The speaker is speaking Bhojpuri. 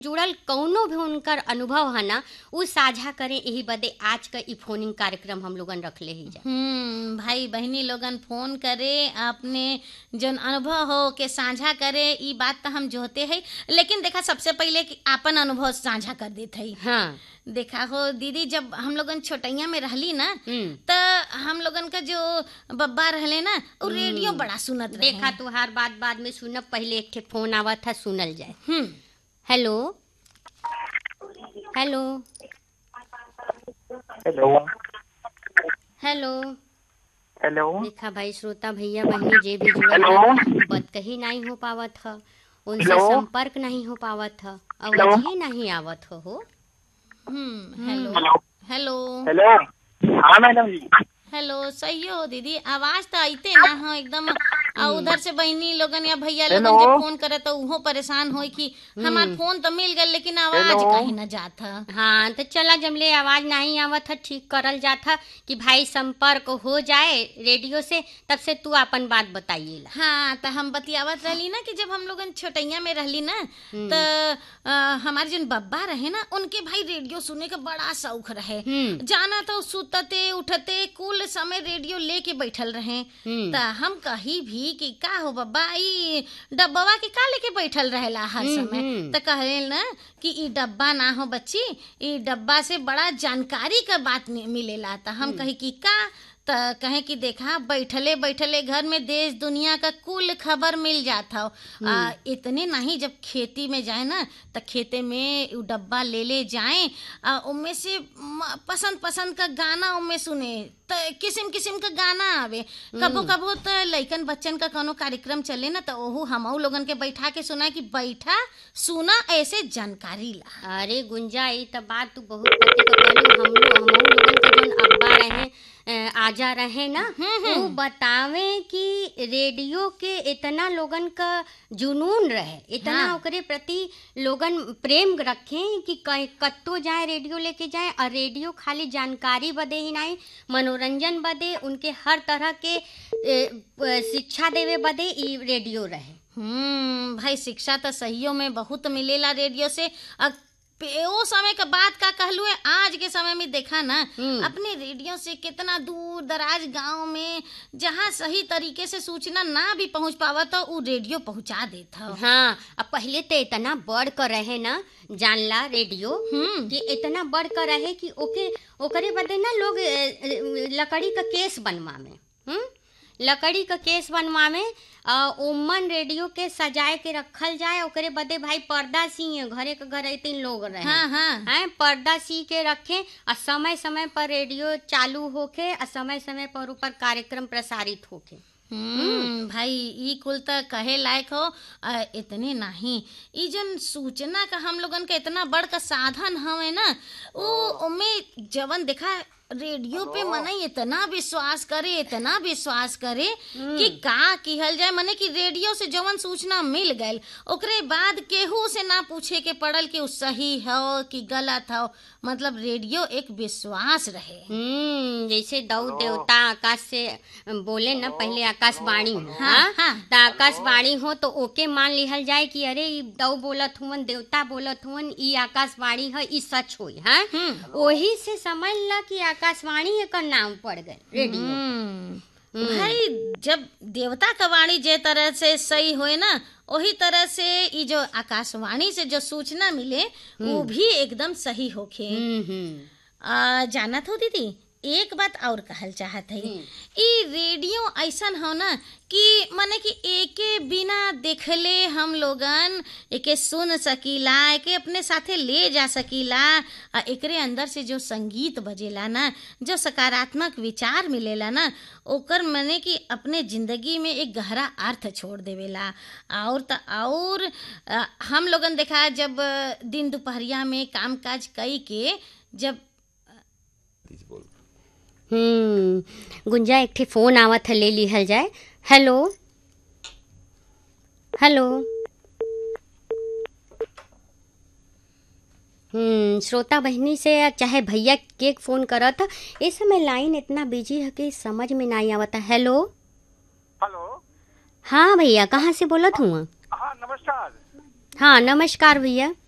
जुड़ल कौनो भी उनकर अनुभव है ना उ साझा करें यही बदे आज का ई फोनिंग कार्यक्रम हम लोगन रखले ही जा हम्म भाई बहनी लोगन फोन करे अपने जन अनुभव हो के साझा करे ई बात तो हम जोहते है लेकिन देखा सबसे पहले कि आपन अनुभव साझा कर देते है हाँ देखा हो दीदी जब हम लोगन छोटैया में रहली ना हम्म त हम लोगन का जो बब्बा रहले ना वो रेडियो बड़ा सुनत रहे देखा तुहार बात बाद में सुनब पहले एक ठे फोन आवा था सुनल जाए hmm hello hello hello hello hello देखा भाई श्रोता भैया बहनी जे भी जुड़ल हेलो। बा, बात कहीं नहीं हो पावत ह उनसे हेलो। संपर्क नहीं हो पावत ह हेलो। आवाज ही नहीं आवत हो हो hmm hello hello hello hello हाँ मैडम जी हेलो सही हो दीदी आवाज तो आइते ना हो एकदम आ उधर से बहनी लोगन या भैया लोगन हेलो। जब फोन करे तो उहो परेशान होई कि हमार फोन तो मिल गल लेकिन आवाज हेलो। कहीं ना जात ह हाँ तो चला जमले आवाज नहीं आवत है ठीक करल जात है कि भाई संपर्क हो जाए रेडियो से तब से तू अपन बात बताइएला हाँ तो हम बतियावत रहली ना कि जब हम लोगन छोटैया में रहली ना तो हमारे जन बब्बा रहे ना उनके भाई रेडियो सुने का बड़ा शौक रहे हम्म जाना तो सुतते उठते कुल समय रेडियो लेके बैठल रहे हम्म। त हम कही भी कि का हो बब्बा ई डब्बवा के का लेके बैठल रहेला हर हम्म, समय हम्म। त कहे ना कि ई डब्बा ना हो बच्ची ई डब्बा से बड़ा जानकारी का बात नि- मिलेला त हम कही कि का त कहे कि देखा बैठले बैठले घर में देश दुनिया का कुल खबर मिल जात हौ आ, इतने नहीं जब खेती में जाए ना त खेते में उ डब्बा ले ले जाए आ उनमें से म- पसंद पसंद का गाना उनमें सुने त किस्म किस्म का गाना आवे कबो कबो त लइकन बच्चन का कोनो कार्यक्रम चले ना त ओहू हमहू लोगन के बैठा के सुना कि बैठा सुना ऐसे जानकारी ला अरे गुंजा ई त बात तू बहुत पते का कहलू हम लोग हमहू लोगन के जोन अब्बा रहे अ, आजा रहे ना वो बतावे कि रेडियो के इतना लोगन का जुनून रहे इतना हाँ। ओकरे प्रति लोगन प्रेम रखे कि कहीं कत्तो जाए रेडियो लेके जाए और रेडियो खाली जानकारी बदे ही नहीं मनोरंजन बदे उनके हर तरह के ए, प- शिक्षा देवे बदे ई रेडियो रहे हम्म भाई शिक्षा तो सहियों में बहुत मिलेला रेडियो से अब पे- ओ समय का बात का कहलू है आज के समय में देखा ना हम्म। अपने रेडियो से कितना दूर दराज गांव में जहाँ सही तरीके से सूचना ना भी पहुंच पावा तो वो रेडियो पहुंचा देता हो हाँ अब पहले तो इतना बढ़ कर रहे ना जानला रेडियो हम्म कि इतना बढ़ कर रहे कि ओके ओकरे बदे ना लोग ए, ए, लकड़ी का केस बनवावे हम्म लकड़ी का केस बनवावे आ, ओमन रेडियो के सजाए के रखल जाए ओकरे बदे भाई पर्दा सी घरे के घर तीन लोग रहे हाँ हाँ हैं पर्दा सी के रखे और समय समय पर रेडियो चालू होके और समय समय पर ऊपर कार्यक्रम प्रसारित होके हम्म भाई ई कुल त कहे लायक हो आ, इतने नहीं ई जन सूचना का हम लोगन के इतना बड़ का साधन हवे ना वो उमे जवन देखा रेडियो पे मने इतना विश्वास करे इतना विश्वास करे कि का किहल जाए मने कि रेडियो से जवन सूचना मिल गइल ओकरे बाद केहू से ना पूछे के पड़ल कि उ सही हो कि गलत हो मतलब रेडियो एक विश्वास रहे हम्म जैसे दौ देवता आकाश से बोले ना पहले आकाशवाणी हो हाँ, हाँ हाँ। तो आकाशवाणी हो तो ओके मान लिहल जाए कि अरे ई दौ बोलत हुवन देवता बोलत हुवन ई आकाशवाणी है ई सच होई हाँ हम्म। वही से समझ ला कि आकाशवाणी एकर नाम पड़ गए रेडियो हम्म। भाई जब देवता का वाणी जे तरह से सही होए ना वही तरह से ई जो आकाशवाणी से जो सूचना मिले वो भी एकदम सही होखे हम्म हम्म आ, जानत हो दीदी एक बात और कहल चाहत है ई रेडियो ऐसन हो ना कि माने कि एके बिना देखले हम लोगन एके सुन सकीला एके अपने साथे ले जा सकीला आ एकरे अंदर से जो संगीत बजेला ना जो सकारात्मक विचार मिलेला ना ओकर मने कि अपने जिंदगी में एक गहरा अर्थ छोड़ देवेला और त और आ, हम लोगन देखा जब दिन दोपहरिया में काम काज कई के जब हम्म गुंजा एक ठे फोन आवत है ले लिहल जाए हेलो हेलो हम्म श्रोता बहनी से या चाहे भैया के फोन करत इस समय लाइन इतना बिजी है कि समझ में नहीं आवता हेलो हेलो हाँ भैया कहाँ से बोलत हुआ हाँ नमस्कार हाँ नमस्कार भैया